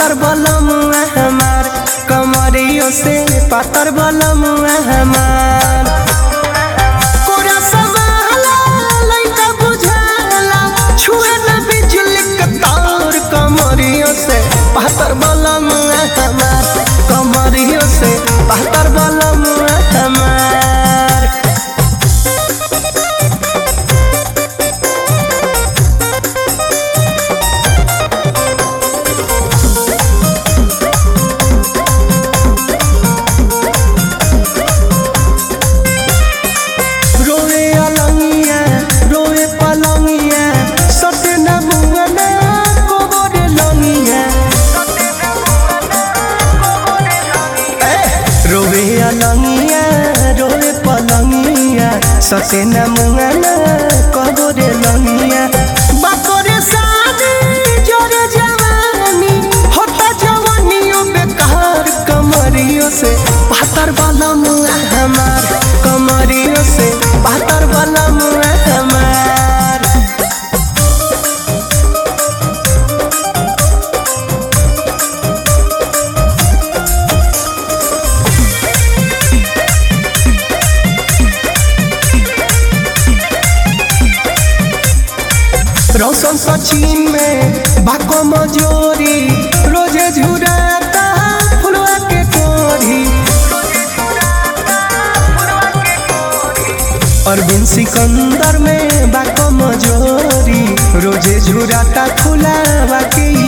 पातर बलम हमार कमरियों से पातर बलम हमार कोरा समाला लइका बुझाला छुए न बिजली के तार कमरियों से पातर बलम हमार कमरियों से पातर बलम हमार रोए अलंगिया रोए पलंगिया सटे न मुंगना कोबरे लंगिया ए, रोए अलंगिया रोए पलंगिया सटे न मुंगना कोबरे लंगिया बातोरे शादी जोरे जवानी होता जवानियों बेकार कमरियों से पातर वाला मुआ हमार कमरियों से पातर वाला मुआ हमार रौशन सचिन में बाको मजोरी रोजे झुराता फुलवा के कोरी अरविंद सिकंदर में बाको मजोरी रोजे झुराता फुलावा के